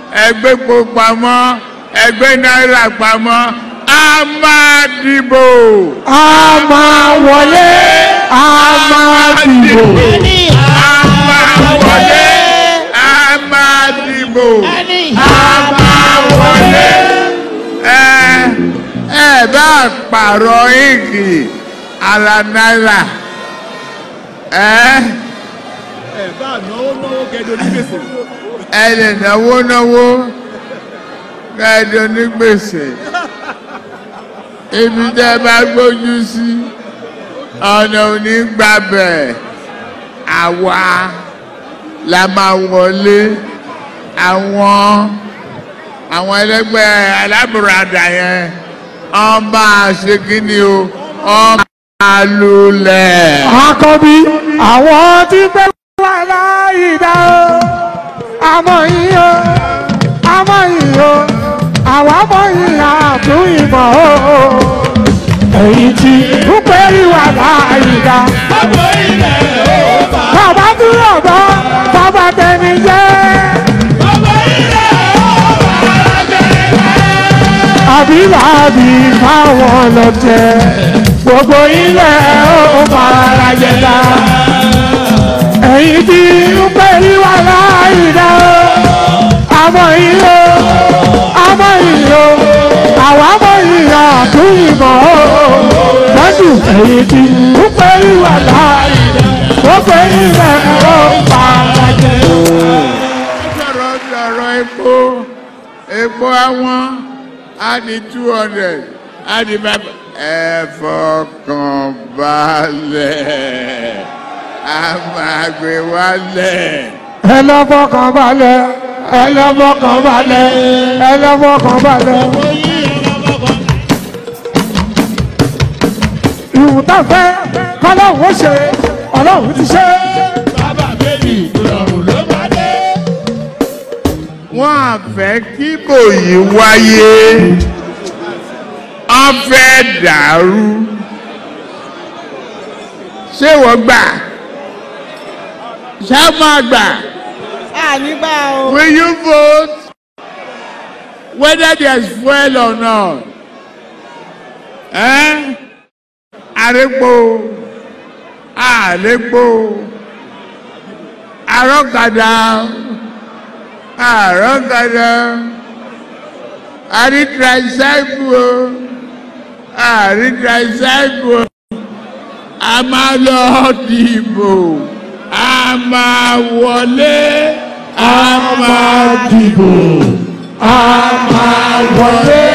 ẹgbẹ́ epo pamọ́ ẹgbẹ́ náírà pamọ́ a máa dìbò. a máa wọlé a máa dìbò. a máa wọlé a máa dìbò. a máa wọlé. ẹ ẹ bá pààrọ̀ ìgì ara náírà. ẹ ẹ bá náwó náwó kẹjọ ní gbèsè. ẹ lè náwó náwó kẹ́ẹ̀dọ́ ní gbèsè ibi tẹ́ bá gbójú sí ọ̀nà òní gbàbẹ̀ àwa la máa wọlé àwọn àwọn ẹlẹgbẹ́ alábùradà yẹn wọ́n máa ṣe kí ni o wọ́n máa lulẹ̀. àkọ́bí àwọn tí pẹ́ wà láyé dá o àmọ́ yìí o àmọ́ yìí o àwọn àmọ́ yìí àtún ìmọ̀ o èyí tí púpẹ́ wà láyé dá. bàbá dúró bọ́ bàbá tẹni jẹ́. àbí làbí fáwọn lọ́tẹ̀ gbogbo ilẹ̀ ó fara jẹta ẹ̀yìn tí ń pè ní wà láìdá àmọ́ ìlò àmọ́ ìlò àwọn àmọ́ ìlò àtúnyìnbọ̀ lọ́dún ẹ̀yìn tí ń pè ní wà láìdá gbogbo ilẹ̀ ó fara jẹta. sọ̀rọ̀ sọ̀rọ̀ epo epo àwọn á di two hundred á di five ẹ fọkàn balẹ̀ a máa gbé wálẹ̀. ẹ lọ fọkàn balẹ̀ ẹ lọ fọkàn balẹ̀ ẹ lọ fọkàn balẹ̀. ìwù tá a fẹ́ kọ́lọ́hún ó ṣe ọlọ́hún ti ṣe. bàbá bèbí ìrọ̀rùn ló bá dé. wọ́n á fẹ́ kí bòyí wáyé wọ́n fẹ́ dàrú ṣé wọ́n gbà ṣá máa gbà. ànígbà o. Will you vote whether there's fuel or not? Eh? Àrégbò, àrégbò, àrọ́gàdà, àrọ́gàdà, àrí tricycle, àrí tricycle, a máa lọ dìbò, a máa wọlé, a máa dìbò, a máa wọlé.